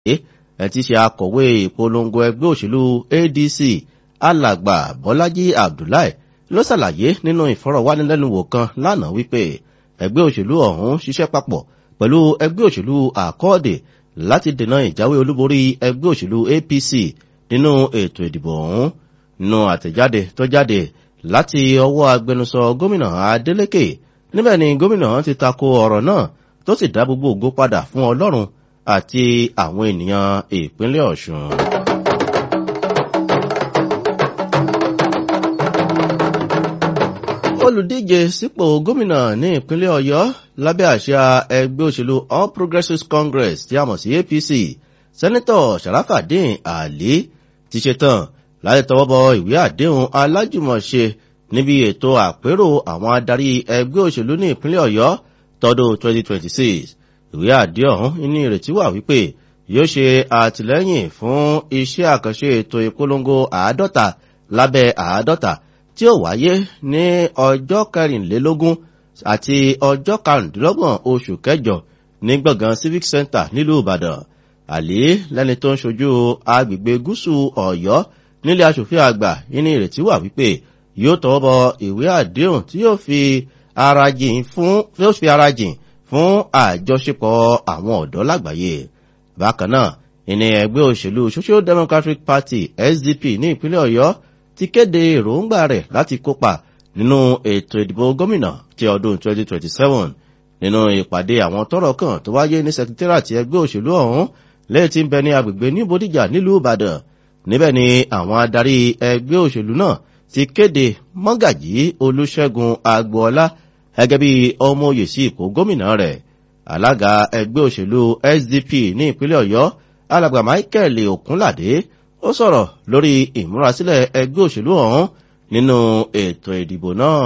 ẹ ti ṣe akọ̀wé ìpolongo ẹgbẹ́ òṣèlú adc alàgbà bọ́lájí abdullahi ló ṣàlàyé nínú ìfọ̀rọ̀wánilẹ́nuwò kan lánàá wípé ẹgbẹ́ òṣèlú ọ̀hún ṣiṣẹ́ papọ̀ pẹ̀lú ẹgbẹ́ òṣèlú àkọọ́dè láti dènà ìjáwé olúborí ẹgbẹ́ òṣèlú apc nínú ètò ìdìbò ọ̀hún nínú àtẹ̀jáde tó jáde láti ọwọ́ agbẹnusọ gómìnà adeleke níbẹ̀ ni gómìnà ti tako ọ̀rọ̀ náà tó sì dá gbogbo ògo padà fún ọlọ́run àti àwọn ènìyàn ìpínlẹ̀ ọ̀ṣun. olùdíje sípò gómìnà ní ìpínlẹ̀ ọ̀yọ́ lábẹ́ àṣà ẹgbẹ́ òṣèlú all progressives congress tí a mọ̀ sí apc sẹ́nitọ̀ sharafadin ali ti ṣetán láti tọwọ́ bọ ìwé àdéhùn alájùmọ̀ṣe níbi ètò àpérò àwọn adarí ẹgbẹ́ òṣèlú ní ìpínlẹ̀ ọ̀yọ́ tọdún 2026 ìwé àdé ọ̀hún ní ìrètí wà wípé yóò ṣe àtìlẹ́yìn fún iṣẹ́ àkànṣe ètò ìpolongo àádọ́ta lábẹ́ àádọ́ta tí ó wáyé ní ọjọ́ kẹrìnlélógún àti ọjọ́ karùndínlọ́gbọ̀n oṣù kẹjọ ní gbọ̀ngàn civic center nílùú ìbàdàn àlè lẹ́ni tó ń ṣojú agbègbè gúúsù ọ̀yọ́ nílé asòfin àgbà ní ìrètí wà wípé yóò tọwọ́ bọ ìwé àdéhùn tí yóò fi ara jìn fún yóò fi ara jìn fún àjọṣepọ̀ àwọn ọ̀dọ́ lágbàáyé bákan náà ìní ẹgbẹ́ òṣèlú social democratic party sdp ní ìpínlẹ̀ ọ̀yọ́ ti kéde èròǹgbà rẹ̀ láti kópa nínú ètò ìdìbò gómìnà ti ọdún 2027 nínú ìpàdé àwọn tọrọ kan tó wáyé ní sekitẹ́rìàtì ẹgbẹ́ òṣèlú ọ̀hún lẹ́yìn tí ń bẹ ní agbègbè ní bódìjà nílùú ìbàdàn níbẹ̀ ni àwọn adarí ẹgbẹ́ òṣèlú náà ti kéde mọ́gàjí olùṣègùn agboola gẹ́gẹ́ bí ọmọ oyè sí ipò gómìnà rẹ̀ alága ẹgbẹ́ òṣèlú sdp ní ìpínlẹ̀ ọ̀yọ́ alàgbà michael okunlade ó sọ̀rọ̀ lórí ìmúrasílẹ̀ ẹgbẹ́ òṣèlú ọ̀hún nínú ètò ìdìbò náà.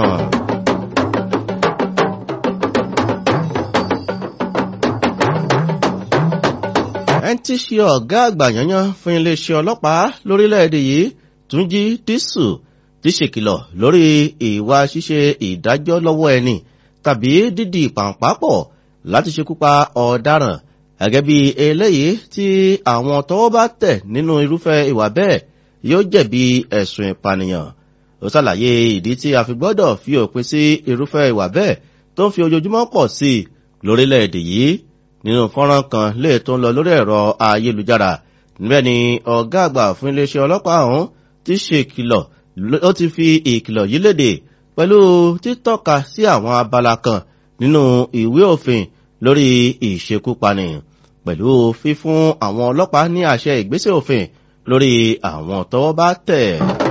ẹni tí ṣe ọ̀gá àgbà yanyan fún iléeṣẹ́ ọlọ́pàá lórílẹ̀‐èdè yìí túnjí dísù ti ṣèkìlọ̀ lórí ìwà ṣíṣe ìdájọ́ lọ́wọ́ ẹni tàbí dídì pàǹpápọ̀ láti ṣekúpa ọ̀daràn gẹ́gẹ́ bí eléyìí tí àwọn tọwọ́ bá tẹ̀ nínú irúfẹ́ ìwà bẹ́ẹ̀ yóò jẹ̀bi ẹ̀sùn ìpànìyàn ó ṣàlàyé ìdí tí a fi gbọ́dọ̀ fi òpin sí irúfẹ́ ìwà bẹ́ẹ̀ tó ń fi ojoojúmọ́ pọ̀ sí i lórílẹ̀‐èdè yìí nínú fọ́nrán kan lè tó ń lọ lórí ẹ̀rọ ayélujára níbẹ̀ ni ọ̀gá àgbà fún iléeṣẹ́ ọlọ́pàá ọ̀hún ti ṣe ìkìlọ̀ ó ti fi ìkìlọ̀ yìí léde pẹ̀lú títọ́ka sí àwọn abala kan nínú ìwé òfin lórí ìṣekúpani pẹ̀lú fífún àwọn ọlọ́pàá ní àṣẹ ìgbésẹ̀ òfin lórí àwọn tọwọ́ bá tẹ̀.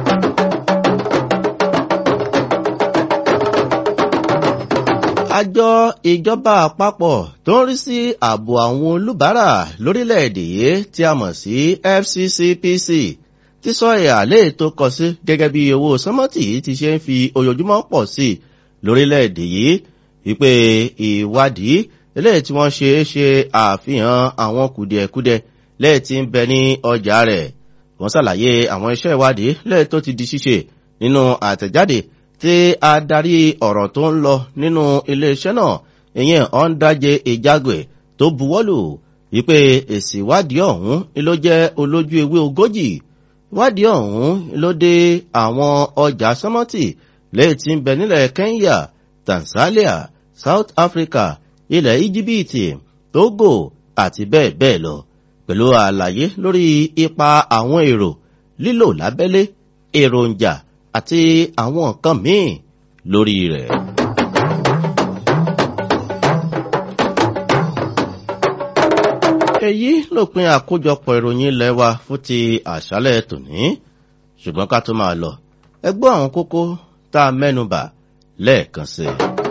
àjọ ìjọba àpapọ̀ tó ń rí sí ààbò àwọn olùbárà lórílẹ̀‐èdè yìí tí a mọ̀ sí fccpc ti sọ ìhàlẹ́ tó kọ sí gẹ́gẹ́ bí owó sọ́mọ́tì ti ṣe ń fi ojoojúmọ́ pọ̀ sí lórílẹ̀‐èdè yìí wípé ìwádìí eléyìí tí wọ́n ṣe é ṣe àfihàn àwọn kùdìẹ̀kudiẹ lẹ́yìn tí ń bẹ ní ọjà rẹ̀ wọ́n ṣàlàyé àwọn iṣẹ́ ìwádìí lẹ́yìn tó ti di ṣíṣe nínú àtẹ̀jáde tí adarí ọ̀rọ̀ tó ń lọ nínú iléeṣẹ́ náà ìyẹn ọ̀ǹdàjẹ ìjágbé tó buwọ́lù wípé èsì ìwádìí ọ̀hún ló jẹ́ olójú ewé ogójì ìwádìí ọ̀hún ló dé àwọn ọjà sọ́mọ́tì lẹ́yìn tí ń bẹ nílẹ̀ kenya tanzania south africa ilẹ̀ íjíbítì togo àti bẹ́ẹ̀ bẹ́ẹ̀ lọ pẹ̀lú àlàyé lórí ipa àwọn èrò lílò lábẹ́lé èròjà àti àwọn nǹkan míì lórí rẹ̀. èyí lópin àkójọpọ̀ ìròyìn ilẹ̀ wa fún ti àṣálẹ̀ tòní ṣùgbọ́n ká tó máa lọ ẹgbọ́n àwọn kókó tá a mẹ́nubà lẹ́ẹ̀kan sí i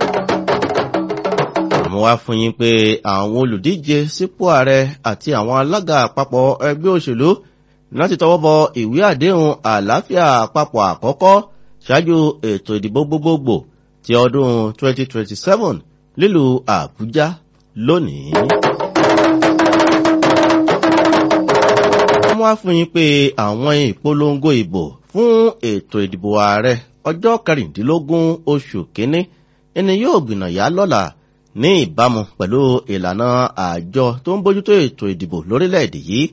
àmọ́ wá fún yín pé àwọn olùdíje sípò ààrẹ àti àwọn alága àpapọ̀ ẹgbẹ́ òṣèlú láti tọwọ́ bọ ìwé àdéhùn àlàáfíà àpapọ̀ àkọ́kọ́ ṣáájú ètò ìdìbò gbogbogbò ti ọdún 2027 nílùú àbújá lónìí. wọ́n wá fún yín pé àwọn ìpolongo ìbò fún ètò ìdìbò ààrẹ ọjọ́ kẹrìndínlógún oṣù kínní ẹni yóò gbìnàyà lọ́la ní ìbámu pẹ̀lú ìlànà àjọ tó ń bójútó ètò ìdìbò lórílẹ̀‐èdè yìí